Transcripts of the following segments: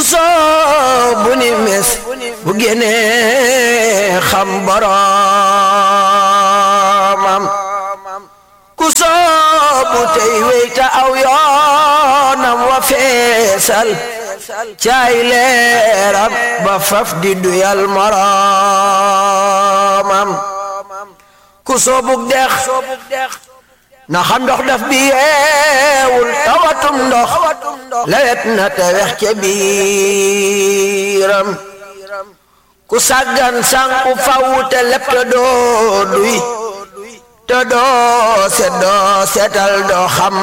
soobu ni mes bu génnee xam boroomam ku soobu tey weyta aw yoonam wa feesal caay leeram ba faf di duyal moroomam ku soobug dex na xam ndox daf bi yeewul tawatum ndox lewet na te wex ca biiram ku sàggan sànku faw te lepp te doo duy te doo set doo setal doo xam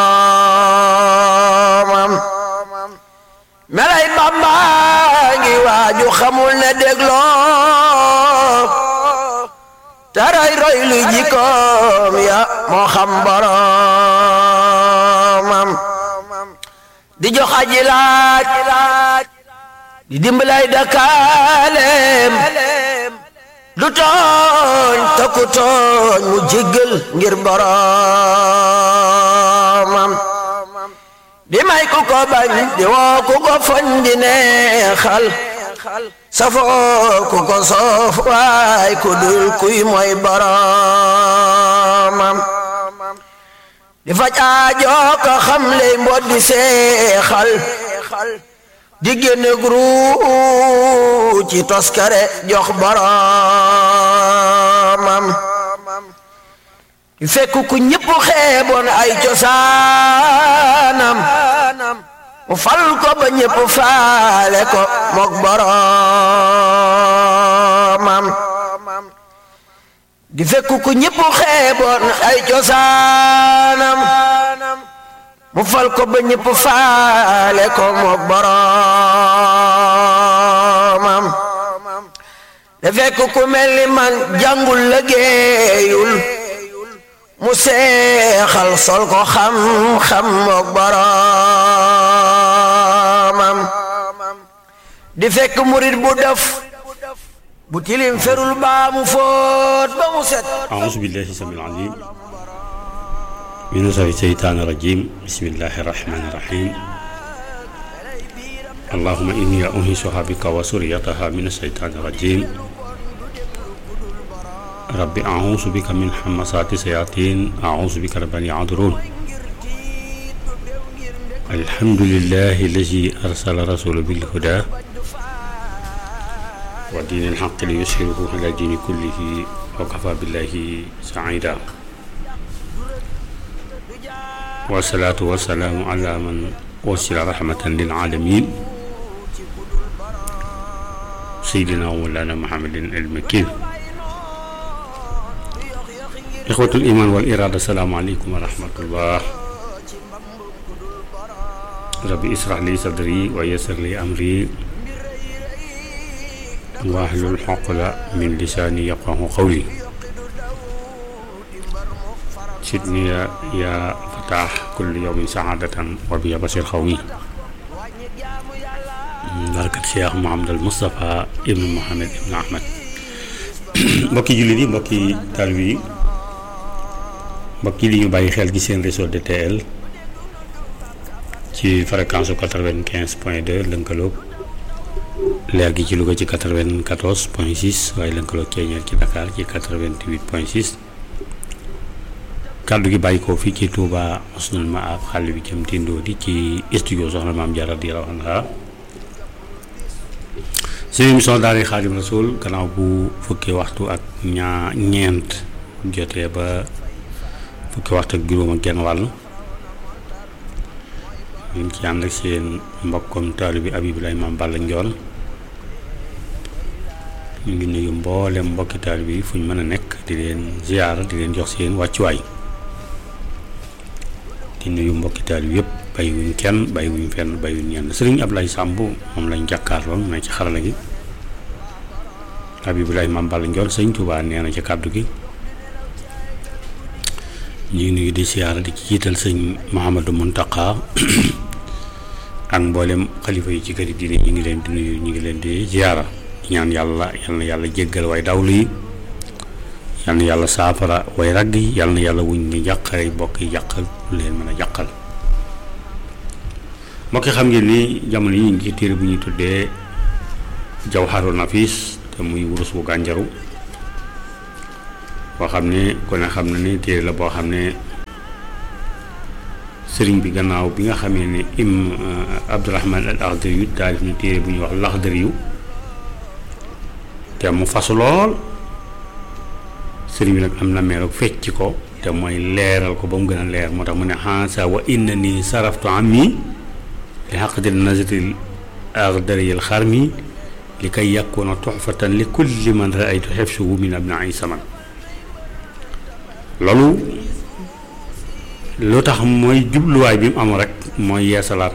boromam melay Bamba ngi waaju xamul ne dégloo taray roy lu jikkoom ya moo xam boromam di jox aji laaj di dimbalay dakaaleem du tooñ takku tooñ mu jéggal ngir boromam di may ku ko bañ di woo ku ko foñ di neexal safoo ku ko soof waay ku dul kuy mooy boromam di faj aajoo ko xam ley mbot di seexal di génne gru ci toskare jox boromam di fekk ku ñëpp xeeboon ay cosaanam mu fal ko ba ñëpp faale ko mook boromam di fekk ku ñëpp xeeboon ay cosaanam mu fal ko ba ñëpp faale ko mook boromam di fekk ku mel ni man jàngul liggéeyul mu seexal sol ko xam-xam mook boromam di fekk murit bu def bu tilim ferul baa mu fóot ba mu set أعوذ بالله السميع العليم من الشيطان الرجيم بسم الله الرحمن الرحيم اللهم إني أنهشها بك وسريتها من الشيطان الرجيم رب أعوذ بك من حمسات الشياطين أعوذ بك رب أن يحضرون الحمد لله الذي أرسل رسوله بالهدى ودين الحق ليسهره على الدين كله وكفى بالله سعيدا والصلاة والسلام على من أرسل رحمة للعالمين سيدنا ومولانا محمد المكين إخوة الإيمان والإرادة السلام عليكم ورحمة الله ربي اسرح لي صدري ويسر لي أمري واحلل عقدة من لساني يفقه قولي سيدني يا- يا فتاح كل يوم سعادة وبي بشر خوي بركة شيخ محمد المصطفى ابن محمد ابن أحمد mbokki jullit yi mbokki taalibe yi mbokki li ñu bàyyi xel gi seen réseau DTL ci fréquence quatre-vingt-quinze point deux lënkaloog leer gi ci Louga ci quatre-vingt-quatorze point six waaye lënkaloog ceeñeer ci Dakar ci quatre-vingt-huit point six kàddu gi bàyyi ko fii ci Touba Husnul Maab xàll bi jëm tindoo di ci studio soxna maam Jaara radiyallaahu anha seen émission daara Xaadim Rasul gannaaw bu fukki waxtu ak ñaa ñeent jotee ba fukki waxtu ak juróom ak genn wàll ñu ngi ci ànd ak seen mbokkom taalu bi Abibulaay Maam Balla Njoon ñu ngi nuyu mboolem mbokki taalu bi fu ñu mën a nekk di leen ziyaara di leen jox seen wàccuwaay di nuyu mbokki taalu bi yëpp bàyyiwuñ kenn bàyyiwuñ fenn bàyyiwuñ ñenn sëriñ Ablaye Samb moom lañ jàkkaarloon na ci xarala gi Abibulaay Maam Balla Njoon sëñ Tuubaa nee na ci kàddu gi ñu ngi nuyu di siyaara di ci jiital sëñ Mouhamadou Mountakha ak mboolem xalifa yi ci kër yi diine ñu ngi leen di nuyu ñu ngi leen di ziyaara ñaan yàlla yal na yàlla jéggal way dawlu yi yal na yàlla saafara way ragg yi yal na yàlla wuñ ni jàqare bokk yi jàqal lu leen mën a jàqal mbokki xam ngeen ni jamono yi ñu ngi ci téere bu ñuy tuddee jawharu nafis te muy wurus bu gànjaru boo xam ne ku ne xam na ni téere la boo xam ne sëriñ bi gannaaw bi nga xamee ne im abdurahman al axdari yu taalif na téere bu ñuy wax laxdari yu te mu fasu lool sëriñ bi nag am na meeroog fecc ko te mooy leeral ko ba mu gën a leer moo tax mu ne xansa wa inna ni saraftu ami li xaqdil nazril axdariyil xarmi li kay yakuna tuxfatan li kulli man raaytu xefsuhu min abnai saman loolu lu tax mooy jubluwaay bi mu am rek mooy yeesalaat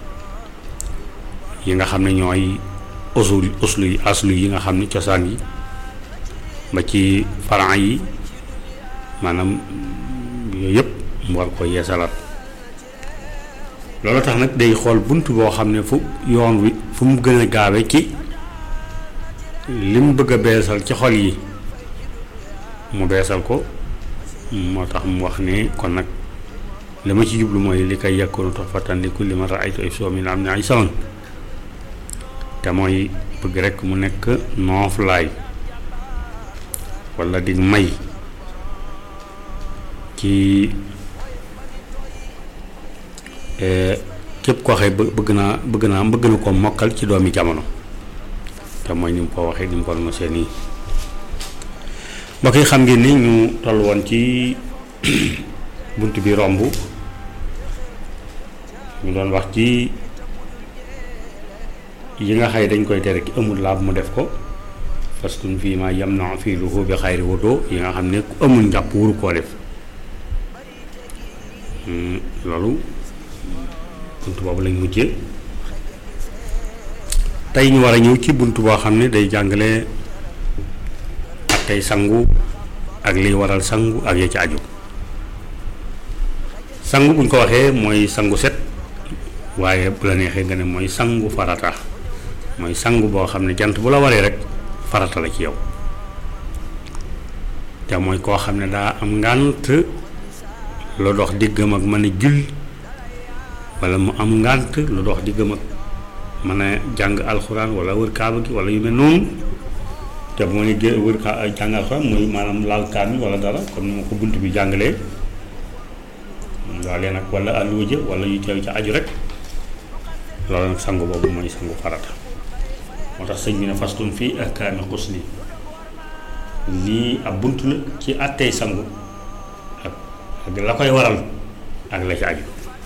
yi nga xam ne ñooy usul uslu yi aslu yi nga xam ne cosaan yi ba ci faran yi maanaam yooyu yëpp mu war ko yeesalaat loolu tax nag day xool bunt boo xam ne fu yoon wi fu mu gën a gaawe ci li mu bëgg a beesal ci xol yi mu beesal ko moo tax mu wax ne kon nag li ma ci jublu mooy li koy yàkkoonu tuhfatan li kulli man raaytu ay soo min am ne ay saman te mooy bëgg rekk mu nekk nooflaay walla di may ci képp koo xëy bëgg naa bëgg naa bëgg na ko mokkal ci doomi jamono te mooy ni mu ko waxee ni mu ko nosee nii mbokk yi xam ngeen ni ñu toll woon ci bunt bi romb ñu doon wax ci yi nga xay dañ koy tere ki amul laab mu def ko fastun fii ma yam na fii lu bi xayri wudo yi nga xam ne ku amul njàpp wuru koo def loolu bunt boobu lañ mujjee tey ñu war a ñëw ci bunt boo xam ne day jàngale ak tey sangu ak liy waral sangu ak ya ci aju sangu buñ ko waxee mooy sangu set waaye bu la neexee nga ne mooy sangu farata mooy sangu boo xam ne jant bu la waree rek farata la ci yow te mooy koo xam ne daa am ngànt lu dox diggam ak mën a julli wala mu am ngànt lu dox diggam ak mën a jàng alxuraan wala wër kaaba gi wala yu mel noonu te bu ma ne gé wër ka jàng alxuraan mooy maanaam laal kaami wala dara comme ni ma ko bunt bi jàngalee waalee nag wala àlluwa jë wala yu teew ca aju rek loolu nag sangu boobu mooy sangu farata moo tax sëñ bi ne fastun fii ahkaami xusli lii ab bunt la ci àttey sangu ak ak la koy waral ak la ci aju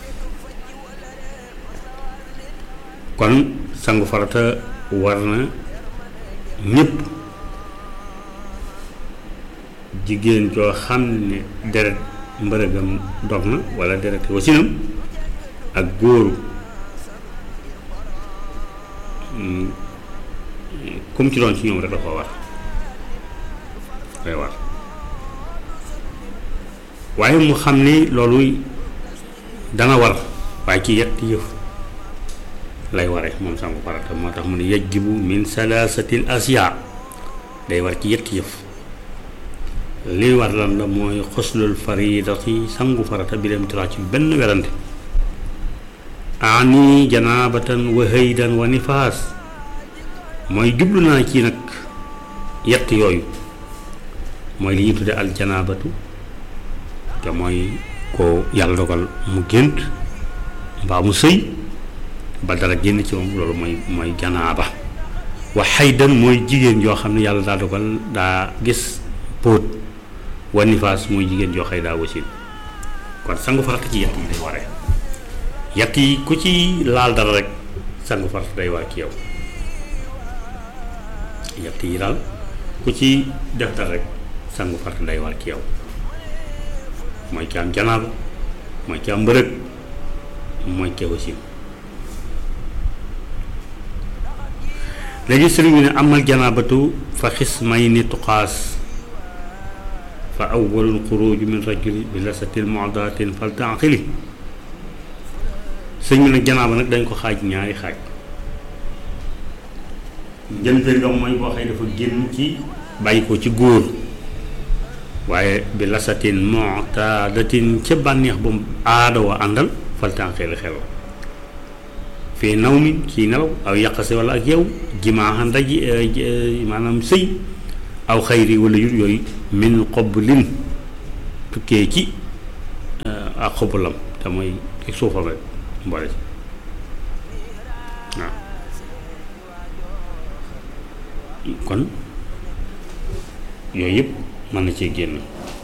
kon sangu farata war na ñépp jigéen joo xam ne deret mbërëgam dog na wala deret wasinam ak góoru comme ci doon ci ñoom rek dafa war day war waaye mu xam ni loolu dana war waaye ci yett yëf lay ware moom sangu farata moo tax mu ne yajibu min salaasatil asiya day war ci yett yëf li war lan la mooy xuslul faridati sangu farata bi dem tilaa ci benn werante ani janaabatan wa haydan wa nifaas mooy jublu naa ci nag yett yooyu mooy li ñuy tudde aljanaabatu te mooy ko yàlla dogal mu gént mbaa mu sëy ba dara génn ci moom loolu mooy mooy janaaba wa haydan mooy jigéen joo xam ne yàlla daa dogal daa gis póot wa nifaas mooy jigéen joo xëy daa wasin kon sangu farata ci yett yi day waree yett yi ku ci laal dara rek sangu farata day war ci yow yett yi daal ku ci def dara rek sangu farata day war ci yow mooy ki am janaaba mooy ki am mbërëg mooy ki wasin léegi sëriñ bi ne amal janaabatu fa xis may ni tuqaas fa awwalul xuruuju min rajuli bi lasatil mu'datin fal taqili sëñ bi nag janaaba nag dañ ko xaaj ñaari xaaj njëlbéen nga mooy boo xëy dafa génn ci bàyyi ko ci góor waaye bi lasatin mu'tadatin ca bànneex ba mu aada wa àndal fal taqili xel fii naw mi ci nelaw aw yàqase wala ak yow jimaaxa ndaji maanaam sëy aw xayri wala yur yooyu min xoblin tukkee ci ak xobulam te mooy ci suufam rek mboole ci waaw kon yooyu yëpp mën na cee génn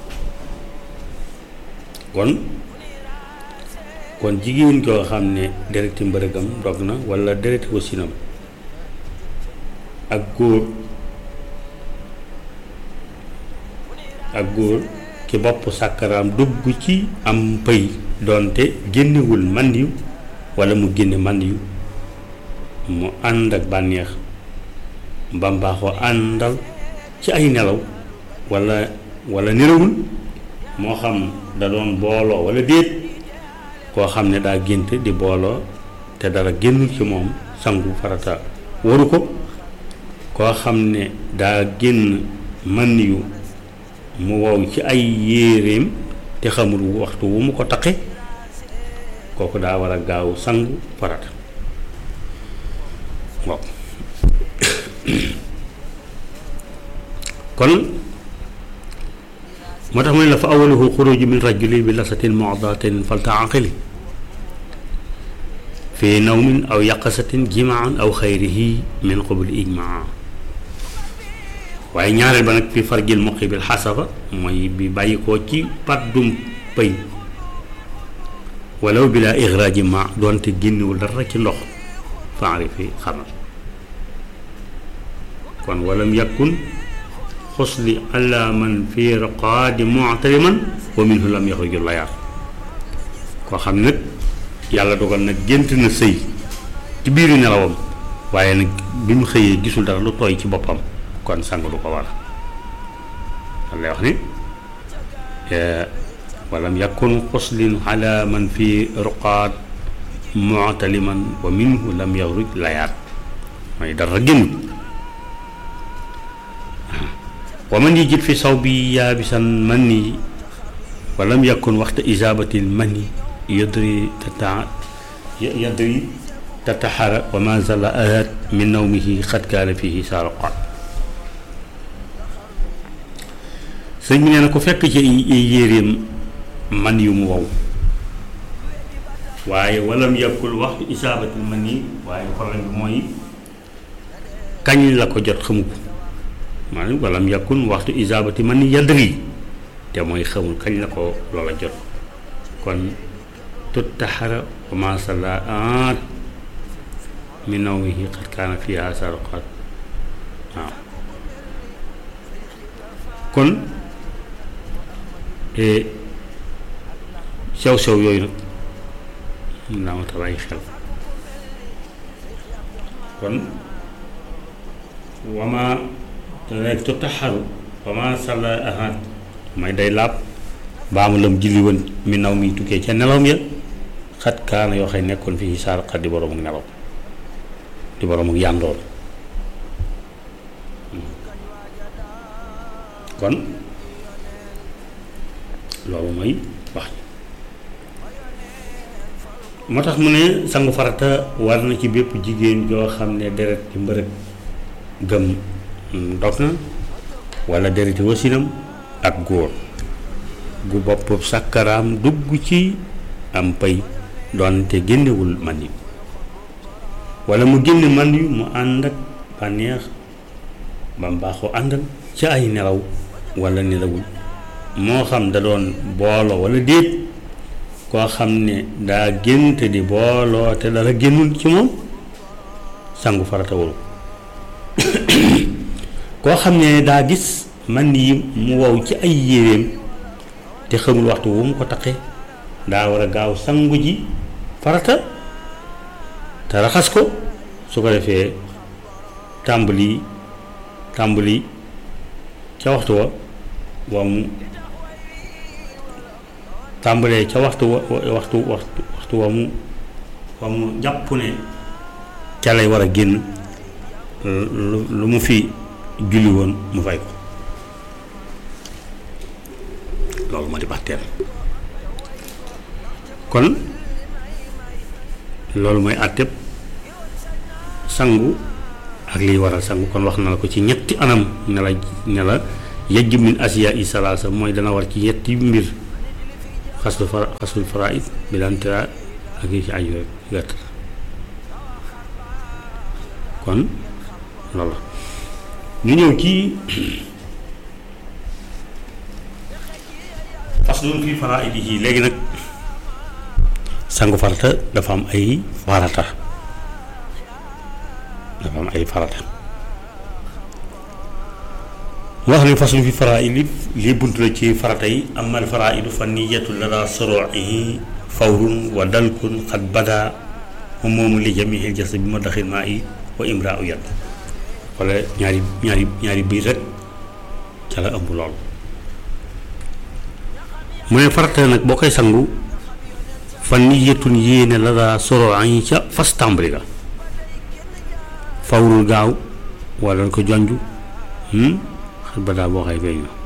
kon kon jigéen koo xam ne dereti mbërëgam dog na walla dereti wasinam ak góor ak góor ki bopp sàkkaraam dugg ci am pëy doonte génnewul màndiw walla mu génne màndiw mu ànd ak bànneex mbambaaxoo àndal ci ay nelaw walla walla nelawul moo xam da doon booloo walla déet koo xam ne daa gént di booloo te dara génnul ci moom sangu farata waru ko koo xam ne daa génn man yu mu wow ci ay yéeréem te xamul waxtu wu mu ko taqe kooku daa war a gaaw sangu farata waaw kon moo tax mu ne la fa awaluhu xuruju min rajuli bi lasatin mudatin faltaaqili fi nawmin aw yaqasatin jimaan aw xayrihi min qabli ijmaa waaye ñaareel ba nag fi farjil muqi bil xasaba mooy bi bàyyi koo ci paddum pëy walaw bila ixraaji ma doonte génnewul dara ci ndox faarifi xamal kon walam yakun xusli ala man fi raqaadi muctariman wa minhu lam yaxruju layaat koo xam nag yàlla dogal nag gént na sëy ci biiru nelawam waaye nag bi mu xëyee gisul dara lu tooy ci boppam kon sang du ko war a lay wax ni walam yakun xuslin ala man fi ruqaat muctaliman wa minhu lam yaxruj layaat mooy dara génnut wa man yajid fi sawbi yaabisan manni wa lam yakun waxta isaabatil manni yadri tata yadri tataxara wa ma zala ahat min nawmihi xad kaana fihi saaraqaat sëñ bi nee na ku fekk ci yéeréem man yu mu wow waaye walam yakul waxtu isaabatil manni waaye problème bi mooy kañ la ko jot xamu ko maanaam walam yàkkun waxtu isaabati man ni yadri te mooy xamul kañ la ko loola jot kon tut taxara wa ma salaat min nawmihi qad kaana fiha sarqat waaw kon sew sew yooyu nag mun naa ma ta bàyyi xel kon wama te nekk tu taxaru wama salla ahat may day laab baamu lam julli woon mi naw mi tukkee ca nelawam ya xat kaana yoo xëy nekkoon fii saar xat di borom ak nelaw di borom ak yàndoon kon loolu mooy wax ji moo tax mu ne sangu farata war na ci bépp jigéen joo xam ne deret ci mbërëg gëm dog na wala dereti wasinam ak góor gu bopp sàkkaraam dugg ci am pay doonte génnewul man yi wala mu génne man yu mu ànd ak bànneex ba mbaaxoo àndal ci ay nelaw wala nelawul moo xam da doon booloo wala déet koo xam ne daa gént di booloo te dara génnul ci moom sangu farata waru koo xam ne daa gis man yi mu wow ci ay yéreem te xamul waxtu wu mu ko taqee daa war a gaaw sangu ji farata te raxas ko su ko defee tàmbali tàmbali ca waxtu wa wa mu tàmbalee ca waxtu wa waxtu waxtu waxtu wa mu wa mu jàpp ne ca lay war a génn lu lu mu fi julli woon mu fay ko loolu moo di bàtteel kon loolu mooy àtteb sangu ak liy waral sangu kon wax na la ko ci ñetti anam ne la ne la yajju min asiya i salaasa mooy dana war ci ñetti mbir xaslu fara xaslul faraid bi daan tira ak yi ci aju rek wett kon loolu ñu ñëw ci faslun fi faraidihi léegi nag sangu farata dafa am ay farata dafa am ay farata wax ni faslun fi faraidi lii bunt la ci farata yi amal faraidu fa niyatu lada soroihi fawrun wa dalkun xat bada moom moomu li jamihil jas bi ma daxil maa i wa imra u yat wala ñaari ñaari ñaari biir rek ca la ëmb lool mu ne farata nag boo koy sangu fa niyatun yéene la daa soro añi ca fas tàmbali ga fawrul gaaw wala ko jonj xel ba daa boo xay feeñ na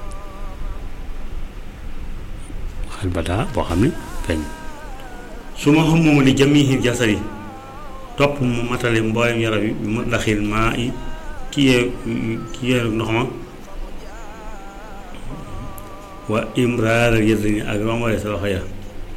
xel ba daa boo xam ne feeñ su ma xam moom li jamihi jasari topp mu matale mboolem yaram yi bi mu daxil maa i ki yee ki yee ndox ma wa imraar yëdni ak rombale sa loxo ya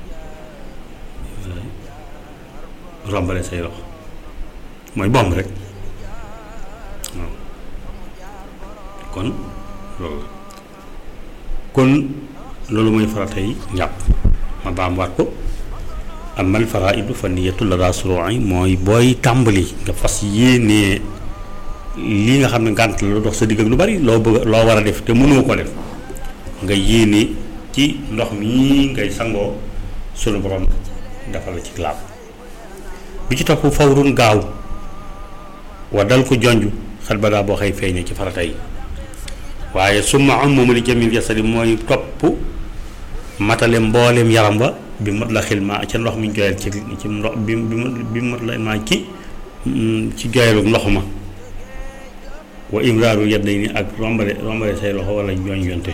rombale say loxo mooy bomb rek waaw kon loolu la kon loolu mooy farata yi njàpp ma baamwaat ko amal faraidu fa niyatu la daa suru'i mooy booy tàmbali nga fas yéenee lii nga xam ne ngànt la lu dox sa digg ak lu bari loo bëgg loo war a def te mënoo ko def nga yéene ci ndox mi ngay sangoo sunu borom dafa la ci laab bi ci topp fawrun gaaw wa dal ko jonj xel ba daa boo xëy feeñee ci farata yi waaye summa am moom li jamil jasadi mooy topp matale mbooleem yaram wa bi mot la xil ma ca ndox mi ñu joyal ci ci ndox bi bi mot la ma ci ci joyalu ndox ma wa imraaru yadday ni ak rombale rombale say loxo wala jooñ yonte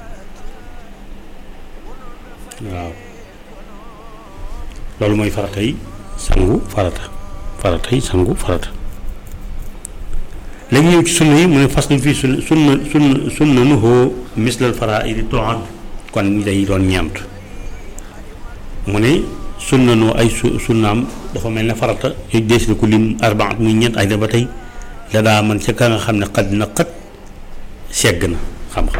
waaw loolu mooy farata yi sangu farata farata yi sangu farata léegi ñëw ci sunna yi mu ne fas fii sunna sunna sunna sunna nuhoo mislal faraidi toan kon day doon ñeent mu ne sunna noo ay su sunnaam dafa mel ne farata yooyu dees na ko lim arbaat muy ñeent ay da ba tey la daa man ca ka nga xam ne xad na xat segg na xam-xam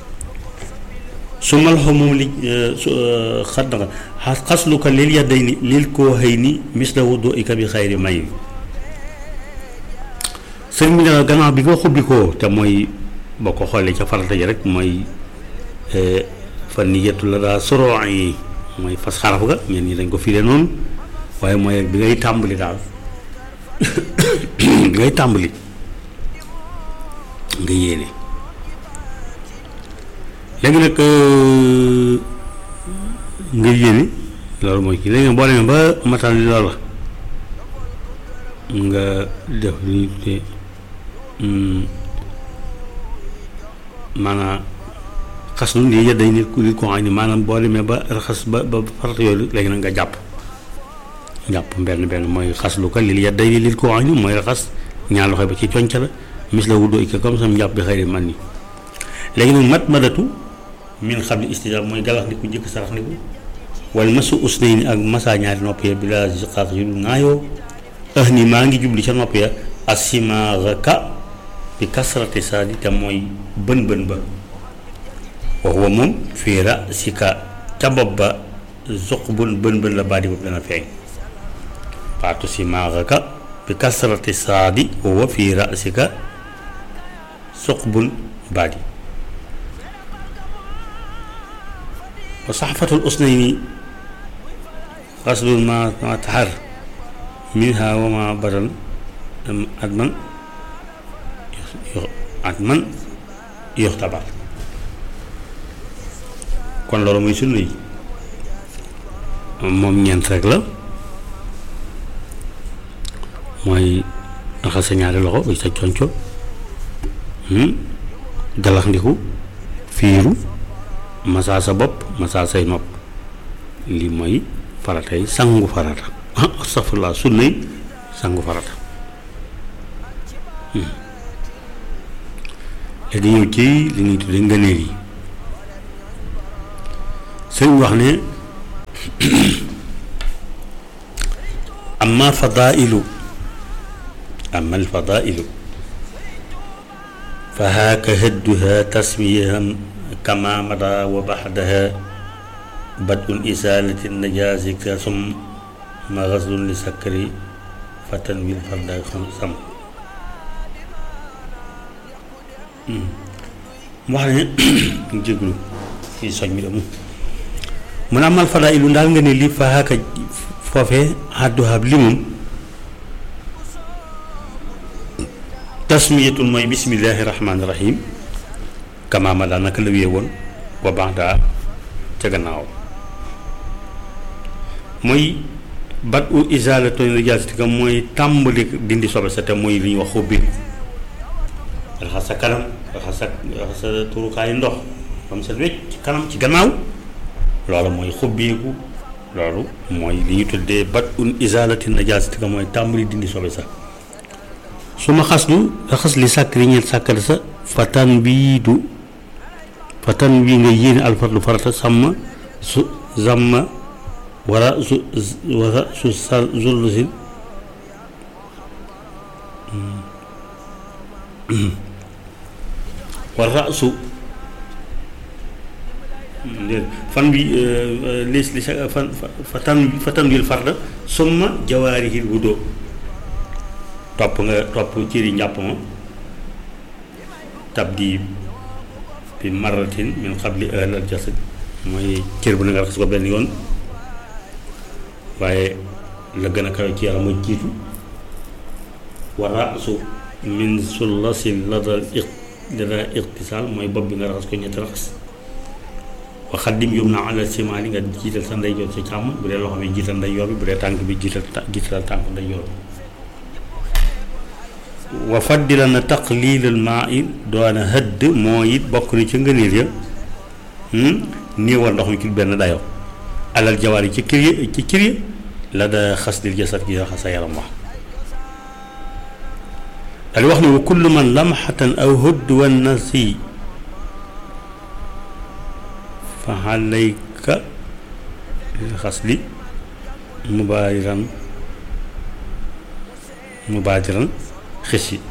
su ma loxo moom li xat na xasluka lil yadday ni lil koo xëy ni misla wudu ika bi xayri may sëriñ bi ne gannaaw bi nga xubbi ko te mooy boo ko xoolee ca farata ji rek mooy fan ni yettu la daa soro yi mooy fas xaraf ga ñeen ñi dañ ko firee noonu waaye mooy bi ngay tàmbali daal bi ngay tàmbali nga yéene léegi nag nga yéene loolu mooy kii léegi nag boo demee ba matal li loolu nga def li ñu tuddee maanaam xas nu lii yedday nit ku nit ko xam ni maanaam boo demee ba raxas ba ba farata yooyu léegi nag nga jàpp jàpp benn benn mooy xas lu ko lii yedday ni nit ko xam ni mooy raxas ñaar loxo ba ci conca la mis la wuddoo ika comme sam jàpp bi xëy man ni léegi nag mat madatu min xam li istijaab mooy galax ndiku njëkk sarax ndiku wala masu usnay ni ak masa ñaari nopp ya bi la siqaaq yu dul ŋaayoo ah ni maa ngi jubli ca nopp ya asimaaraka bi kasrati saadi te mooy bën bën ba wax wa moom fii ra si ka ca bopp ba zuq bun bën bën la baadi boobu dana feeñ baatu simaaraka bi kasrati saadi wa fii ra si ka zuq bun baadi wa saxfatul usnayni xaslun ma ma taxar minha wa ma badan at man at man yoxtabar kon loolu muy sunna yi moom ñeent rek la mooy raxas sa ñaari loxo ba sa conco galax ndiku fiiru masaa sa bopp masaa say nopp lii mooy faratay sangu farata astafurlah sunnay sangu farata léegi ñëw ci li ñuy tuddee ngëneel yi sëñ wax ne amma fadailu amma alfadailu fa haaka hadduha tasmiyahan kama mada wa baxdaha badul isalati najaasi ka sum ma gaslun li sakkari fatan wil farda sam mu wax ne jéglu fii soñ mi damu mun a amal fadaa ilu ndaal nga ne lii fa haka foofe hadduhab limum tasmiyatun mooy bismillahi rahmaani rahim kamaama daal naka la wee woon wa baax daa ca gannaaw mooy bat u isaalatu najaasatika mooy tàmbali dindi sobe sa te mooy li ñuy wax xubbi raxas sa kanam raxas sa raxas sa turukaayu ndox ba mu set wecc ci kanam ci gannaaw loolu mooy xubbeeku loolu mooy li ñu tuddee bat un isaalati najaasatika mooy tàmbali dindi sobe sa su ma xas du raxas li sàkk li ñeel sàkkale sa fatan bii du fatan bii nga yéene alfarlu farata sàmm su zamma wara su wara su sa zullusil wara su fan bi lis li sa fan fatan fatan wil farda summa jawaarihil wudo topp nga topp cëri njàpp ma tabdi bi maratin min xabli ahlal jasad mooy cër bu ne nga raxas ko benn yoon waaye la gën a kawe ci yaram mooy jiitu wa rasu min sullasin ladal iq lada iqtisaal mooy bopp bi nga raxas ko ñetti raxas wa xaddim yum na alal simaali nga jiital sa ndeyjoor sa càmm bu dee loxo bi jiital ndeyjoor bi bu dee tànk bi jiital jiital tànk ndeyjoor bi wa faddila na taqlilal maa i doona hëdd moo it bokk na ci ngëneel ya néewal ndox mi ci benn dayo alal jawaar yi ci kër yi ci kër yi la da xas dil jasad gi raxas sa yaram wax daal wax ne wa kullu man lamxatan aw hëdd wa nasi fa alayka xas li mubaadiran mubaadiran xis yi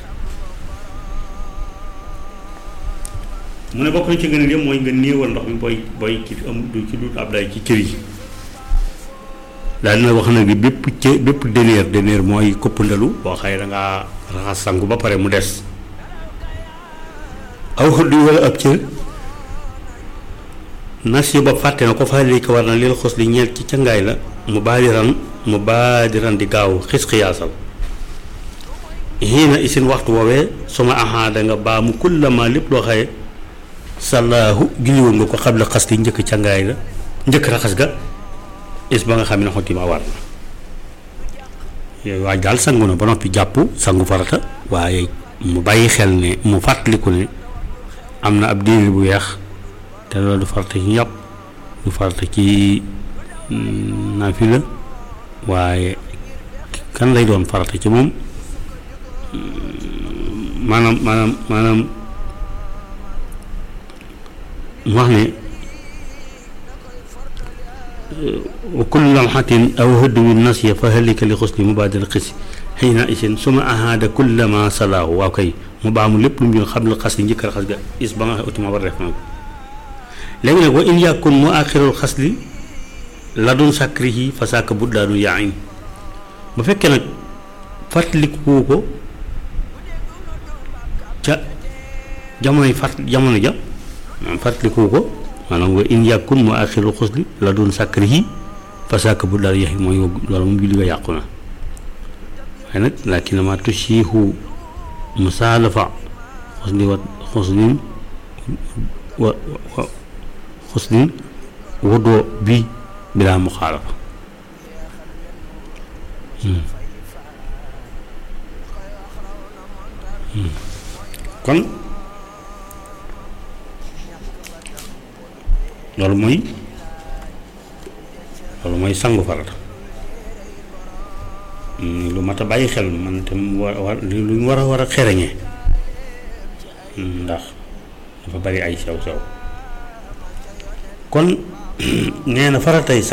mu ne bokk na ci gën a mooy nga néewal ndox mi booy booy ci am du ci dut ab day ci cër yi daal dina wax nag bépp cë bépp deneer deneer mooy këppandalu boo xëy da ngaa raxas sangu ba pare mu des aw xëdd wala ab cër nas yi ba fàtte na ko fa léegi war na leel xos li ñeel ci cangaay la mu baadiran mu baadiran di gaaw xis xiyaasal xiina isin waxtu woowee suma ahaada nga baa mu kullama lépp loo xaye salaahu julliwoon nga ko xabla xas li njëkk cangaay la njëkk raxas ga is ba nga xam ne xotti ma war na yooyu waaj daal sangu na ba noppi jàpp sangu farata waaye mu bàyyi xel ne mu fàttaliku ne am na ab diir bu weex te loolu du farata ci njàpp du farata ci naafila waaye kan lay doon farata ci moom maanaam maanaam maanaam mu wax ne wa kullu lamxatin aw hëdduwin nasiya fa halika li xusli mubaadal xis xiina isin suma ahaada kullama salaahu waaw kay mu baamu lépp lu mu yoon xam la xas li njëkk a xas ga is ba nga xam utima war def na ko léegi nag wa in yàkkun mu axirul xas li la doon sàkkrihi fa sàkk buddaanu yaain bu fekkee nag fàttaliku ko ca jamonoy fàtt jamono ja maanaam fàttaliku ko maanaam wa in yàkkun mu axirul xusli la doon sàkkrihi fa sàkk bu daal yaxi mooy loolu moom julli nga yàqu na waaye nag laakin ma tusiihu musaalafa xusli wa xuslin wa wa xuslin wudoo bi bilaa muxaalafa kon loolu mooy loolu mooy sangu farata lu mat a bàyyi xel man tam war war lu ñu war a war a xereñee ndax dafa bari ay sew sew kon nee na faratay